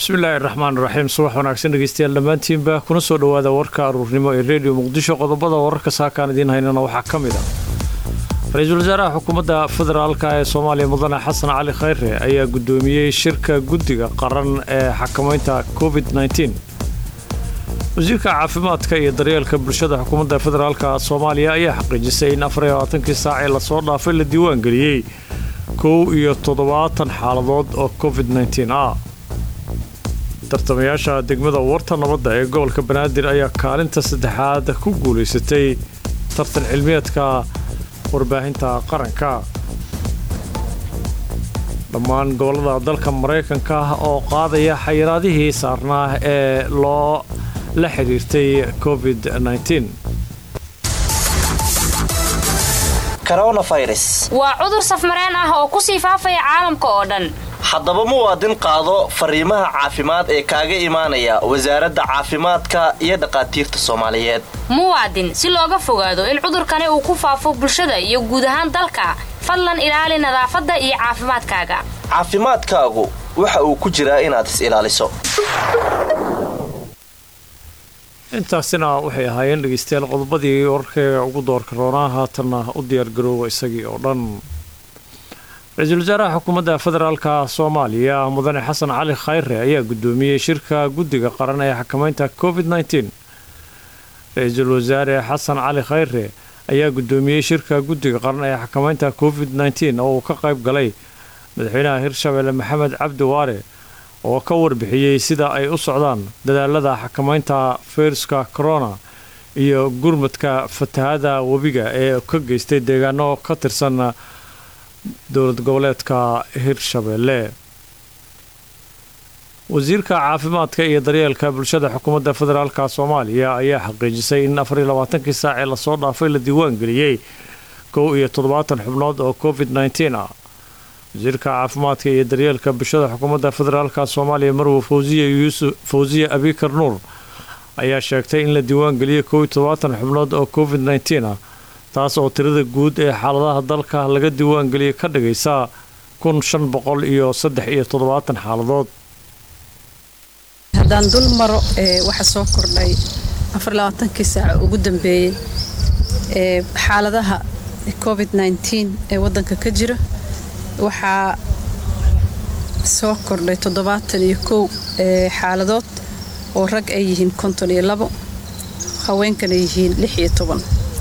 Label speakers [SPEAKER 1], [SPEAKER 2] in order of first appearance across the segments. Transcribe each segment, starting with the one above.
[SPEAKER 1] bismillaahi raxmaan raxiim subax wanaagsan dhegeystayaal dhammaantiinba kuna soo dhowaada warka aruurnimo ee rediyo muqdisho qodobada wararka saakaan idiin haynana waxaa ka mid ah ra-iisul wasaaraha xukuumadda federaalka ee soomaaliya mudane xasan cali khayre ayaa guddoomiyey shirka guddiga qaran ee xakamaynta covid wasiirka caafimaadka iyo daryeelka bulshada xukuumadda federaalka soomaaliya ayaa xaqiijisay in afar iyo labaatankii saac ee lasoo dhaafay la diiwaangeliyey kow iyo toddobaatan xaaladood oo covid ah tartamayaasha degmada warta nabadda ee gobolka banaadir ayaa kaalinta saddexaad ku guulaysatay tartan cilmiyeedka warbaahinta qaranka dhammaan gobollada dalka maraykanka oo qaadaya xayiraadihii saarnaa ee loo la xidhiirtay covid
[SPEAKER 2] waa cudur safmareen ah oo ku sii faafaya caalamka oo dhan
[SPEAKER 3] haddaba muwaadin qaado fariimaha caafimaad ee kaaga imaanaya wasaaradda caafimaadka iyo dhakhaatiirta soomaaliyeed
[SPEAKER 2] muwaadin si looga fogaado in cudurkani uu ku faafo bulshada iyo guud ahaan dalka fadlan ilaali nadaafadda iyo caafimaadkaaga
[SPEAKER 3] caafimaadkaagu waxa uu ku jiraa inaad is ilaaliso
[SPEAKER 1] intaasina waxay ahaayeen dhegeystayaal qodobadii wararkeega ugu doorka roonaa haatanna u diyaargaroowa isagii oo dhan ra-iisul wasaaraha xukuumadda federaalka soomaaliya mudane xasan cali khayre ayaa guddoomiyey shirka guddiga qaran ee xakamaynta covid ra-iisul wasaare xasan cali khayre ayaa guddoomiyey shirka guddiga qaran ee xakamaynta covid oo uu ka qayb galay madaxweynaha hirshabelle maxamed cabdi waare oo ka warbixiyey sida ay u socdaan dadaalada xakamaynta fayruska corona iyo gurmadka fatahada webiga ee ka geystay deegaano ka tirsan dowlad goboleedka hirshabelle wasiirka caafimaadka iyo daryeelka bulshada xukuumadda federaalka soomaaliya ayaa xaqiijisay in afar iyo labaatankii saac ee lasoo dhaafay la diiwaangeliyey kow iyo toddobaatan xubnood oo covid ah wasiirka caafimaadka iyo daryeelka bulshada xukuumadda federaalka soomaaliya marwo fawsiye abikar nuur ayaa sheegtay in la diiwaangeliyey kow iyo toddobaatan xubnood oo covid ah taas oo tirada guud ee xaaladaha dalka laga diiwaangeliyay ka dhigaysa kun shan boqol iyo saddex iyo toddobaatan xaaladood
[SPEAKER 4] haddaan dul maro waxa soo kordhay afarlabaatankii saaca ugu dambeeyey ee xaaladaha covid ee waddanka ka jira waxaa soo kordhay toddobaatan iyo kow xaaladood oo rag ay yihiin konton iyo labo haweenkana yihiin lix iyo toban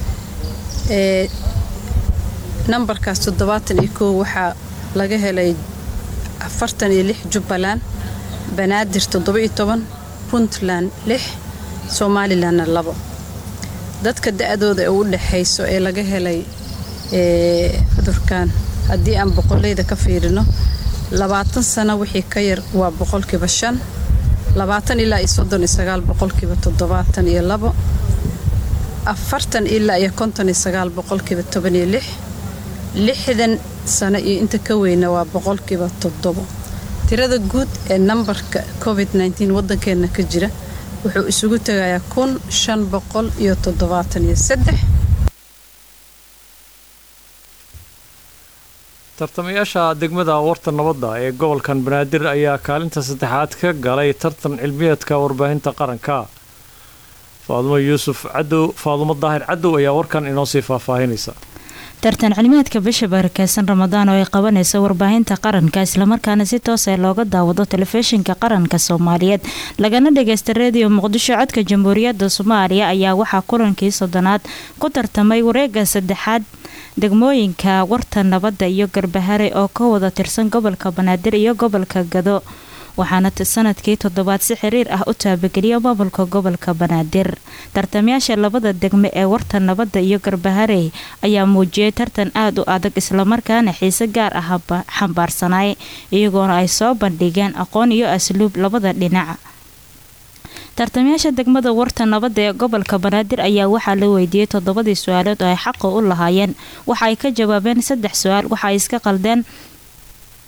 [SPEAKER 4] nambarkaas toddobaatan iyo kow waxaa laga helay afartan iyo lix jubbaland banaadir toddoba iyo toban puntland lix somalilanna labo dadka da-dooda ee u dhexayso ee laga helay cudurkan haddii aan boqoleyda ka fiirino labaatan sano wixii ka yar waa boqolkiiba shan labaatan ilaa iyo soddon iyo sagaal boqolkiiba toddobaatan iyo labo afartan ilaa iyo konton iyo sagaal boqolkiiba toban iyo lix lixdan sano iyo inta ka weyna waa boqolkiiba toddobo tirada guud ee nambarka covid waddankeenna ka jira wuxuu isugu tegayaa kun shan boqol iyo toddobaatan iyo saddex
[SPEAKER 1] tartamayaasha degmada warta nabadda ee gobolkan banaadir ayaa kaalinta saddexaad ka galay tartan cilmiyeedka warbaahinta qaranka faadumo yuusuf cadow faadumo daahir cadow ayaa warkan inoo sii faahfaahinaysa
[SPEAKER 5] tartan cilmiyeedka bisha barakeysan ramadaan oo ay qabanayso warbaahinta qaranka islamarkaana si toosa looga daawado telefishinka qaranka soomaaliyeed lagana dhageysta reediyo muqdisho codka jamhuuriyadda soomaaliya ayaa waxaa kulankii soddonaad ku tartamay wareega saddexaad degmooyinka warta nabadda iyo garbahare oo ka wada tirsan gobolka banaadir iyo gobolka gado waxaana sanadkii toddobaad si xiriir ah u taabageliya maamulka gobolka banaadir tartamayaasha labada degme ee warta nabadda iyo garbaharey ayaa muujiyay tartan aada u adag islamarkaana xiise gaar ah xambaarsanay iyagoona ay soo bandhigeen aqoon iyo asluub labada dhinac tartamayaasha degmada warta nabadda ee gobolka banaadir ayaa waxaa la weydiiyey toddobadii su-aalood oo ay xaqa u lahaayeen waxa ay ka jawaabeen saddex su-aal waxa ay iska qaldeen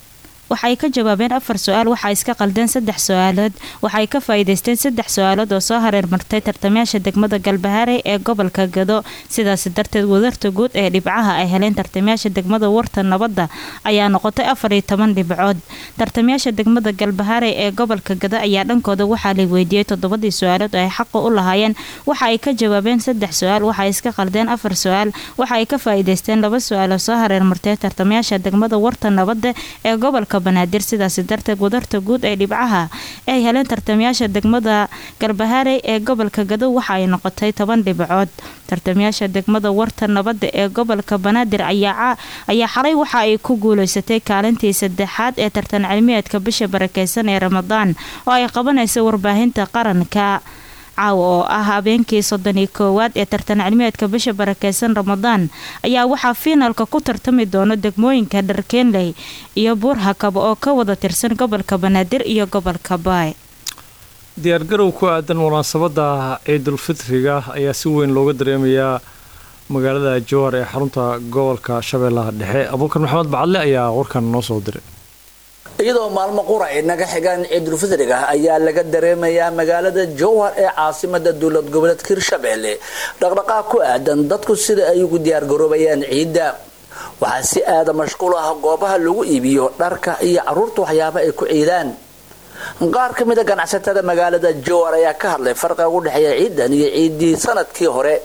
[SPEAKER 5] waxay ka jawaabeen afar su-aal waxaa iska qaldeen saddex su-aalood waxay ka faa'iidaysteen saddex su-aalood oo soo hareermartay tartamayaasha degmada galbahaarey ee gobolka gado sidaasi darteed wadarta guud ee dhibcaha ay heleen tartamayaasha degmada warta nabadda ayaa noqotay afar iyo toban dhibcood tartamayaasha degmada galbahaarey ee gobolka gado ayaa dhankooda waxaa la weydiiyey toddobadii su-aalood oo ay xaqa u lahaayeen waxa ay ka jawaabeen saddex su-aal waxay iska qaldeen afar su-aal waxa ay ka faa'iidaysteen laba su-aal oo soo hareermartay tartamayaasha degmada warta nabadda ee gobolka banaadir sidaasi darteed wadarta guud ee dhibcaha ay heleen tartamayaasha degmada galbahaarey ee gobolka gado waxa ay noqotay toban dhibcood tartamayaasha degmada warta nabadda ee gobolka banaadir ayaa xalay waxa ay ku guuleysatay kaalintii saddexaad ee tartan cilmiyeedka bisha barakeysan ee ramadaan oo ay qabanaysa warbaahinta qaranka caawa oo ah habeenkii soddoniyo koowaad ee tartan cilmiyeedka bisha barakeysan ramadaan ayaa waxaa fiinalka ku tartami doono degmooyinka dharkeenley iyo buurhakaba oo ka wada tirsan gobolka banaadir iyo gobolka baay
[SPEAKER 1] diyaargarow ku aadan munaasabada ciidulfitriga ayaa si weyn looga dareemayaa magaalada jowhar ee xarunta gobolka shabeellaha dhexe abuukar maxamed bacadle ayaa warkan noo soo diray
[SPEAKER 6] iyadoo maalmo qura ay naga xigaan ciidulfidriga ayaa laga dareemayaa magaalada jowhar ee caasimada dowlad goboleedka hirshabeelle dhaqdhaqaaq ku aadan dadku sida ay ugu diyaargaroobayaan ciidda waxaa si aada mashquul ah goobaha lagu iibiyo dharka iyo caruurta waxyaaba ay ku ciidaan qaar ka mid a ganacsatada magaalada jowhar ayaa ka hadlay farqiga u dhexeeya ciidan iyo ciidii sanadkii hore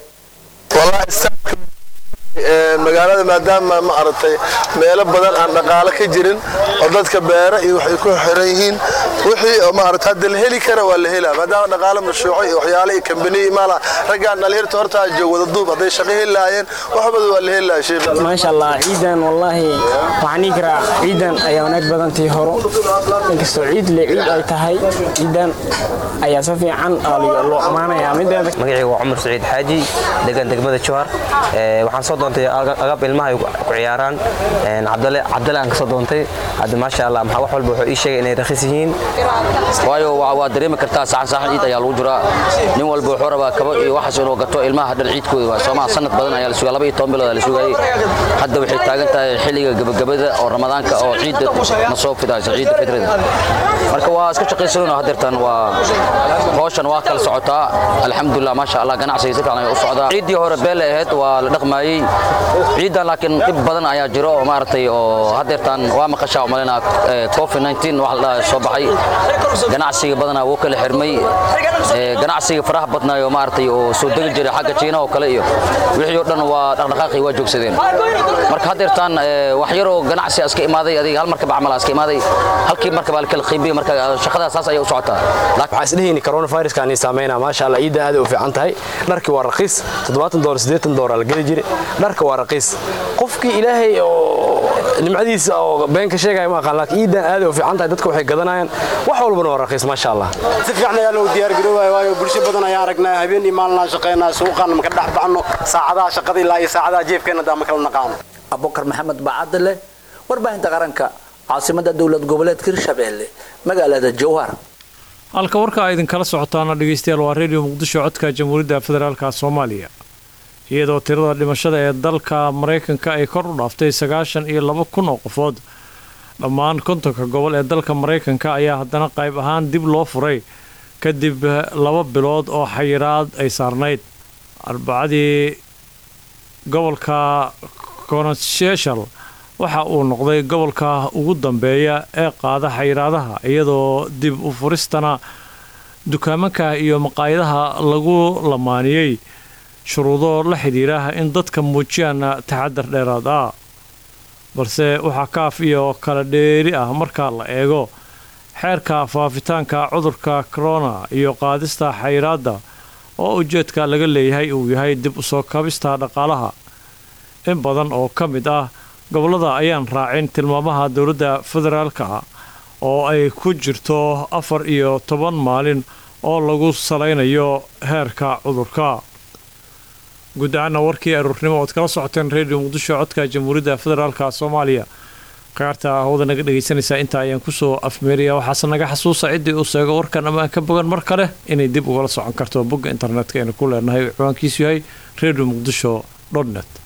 [SPEAKER 7] magaalada maadaama ma aragtay meelo badan aan dhaqaalo ka jirin oo dadka beera iyo waxay ku xiran yihiin wixii maarata hadda la heli kara waa la helaa maadaama dhaqaalo mashruuco iyo waxyaale iyo kambaniya imaala raggaan dhalinyarta hortaa joog wada duub hadday shaqo heli lahaayeen waxbada waa la heli lahaa sheekh
[SPEAKER 8] maasha allah ciidan wallaahi waxaan dhihi karaa ciidan ayaa wanaag badantii horo inkastoo ciid le ciid ay tahay ciidan ayaa si fiican loo ammaanayaa mideeda
[SPEAKER 9] magacayga waa cumar saciid xaaji degan degmada jowhar waxaan soo doontay agab ilmaha ay ku ciyaaraan cabdale cabdale aan ka soo doontay hadda maasha allah maxaa wax walba wuxuu ii sheegay inay rakhis yihiin
[SPEAKER 10] waayo waa dareemi kartaa saxan saxan ciid ayaa lagu jiraa nin walba wuxuu rabaa kaba iyo waxaas inuu gato ilmaha dhar ciidkooda waa soomaa sanad badan ayaa la sugaa laba iyo toban bilood la sugayay hadda waxay taagan tahay xilliga gabagabada oo ramadaanka oo ciidda na soo fidaysa ciidda fitrida marka waa iska shaqaysanayno hadeertan waa hawshan waa kala socotaa alxamdulilah maasha allah ganacsiga si fiican ayaa u socdaa ciiddii hore beele ahayd waa la dhaqmaayey ciidan laakiin dhib badan ayaa jiro oo maaragtay oo hadeertan waa maqashaa umalinaa covid 19 wax la soo baxay ganacsiga badanaa wuu kala xirmay ganacsiga faraha badnaayo maaragtay oo soo degi jiray xagga jiinaha oo kale iyo wixii oo dhan waa dhaqdhaqaaqii waa joogsadeen marka hadeertan wax yaroo ganacsi iska imaaday adiga hal markaba camal iska imaaday halkii markaba la kala qiibiyay marka shaqada saas ayay u socotaa
[SPEAKER 8] waxaa isdhehayni coronaviruskaan saameynaa maasha allah ciidda aad u fiican tahay dharkii waa raqiis toddobaatan doolar siddeetan doolar la geli jiray dharka waa raqiis qofkii ilaahay oo nimcadiisa oo been ka sheegaya ma aqaan laakiin ciidan aad u fiican tahay dadka waxay gadanayaan wax walbana waa raqiis maasha allah
[SPEAKER 11] si fiican ayaa loo diyaar garoobaya waayo bulsho badan ayaan aragnaa habeen iyo maalin aan shaqaynaa suuqaan maka dhex baxno saacadaha shaqada ilaa iyo saacadaha jeefkeena daa ma kala naqaano
[SPEAKER 6] abubakar maxamed bacadle warbaahinta qaranka caasimada dowlad goboleedka hirshabeelle magaalada jowhar
[SPEAKER 1] halka warka a idinkala socotaana dhegeystayaal waa redio muqdisho codka jamhuuriyadda federaalka soomaaliya iyadoo tirada dhimashada ee dalka maraykanka ay kor u dhaaftay sagaashan iyo laba kun oo qofood dhammaan kontonka gobol ee dalka maraykanka ayaa haddana qayb ahaan dib loo furay kadib laba bilood oo xayiraad ay saarnayd arbacadii gobolka constitutional waxa uu noqday gobolka ugu dambeeya ee qaada xayiraadaha iyadoo dib u furistana dukaamanka iyo maqaayadaha lagu lamaaniyey shuruudo la xidhiira in dadka muujiyaan taxadar dheeraad ah balse waxaa kaaf iyo kala dheeri ah marka la eego xeerka faafitaanka cudurka corona iyo qaadista xayiraadda oo ujeedka laga leeyahay uu yahay dib u soo kabista dhaqaalaha in badan oo ka mid ah gobollada ayaan raacin tilmaamaha dowladda federaalka oo ay ku jirto afar iyo toban maalin oo lagu salaynayo heerka cudurka guud ahaana warkii aruurnimo ood kala socoteen redio muqdisho codka jamhuuriyadda federaalka soomaaliya kaarta hawada naga dhegaysanaysaa intaa ayaan kusoo afmeeraya waxaase naga xasuusa ciddii uu seego warkan ammaan ka bogan mar kale inay dib ugala socon karto bogga internetka aynu ku leenahay ciwaankiisu yahay redio muqdisho net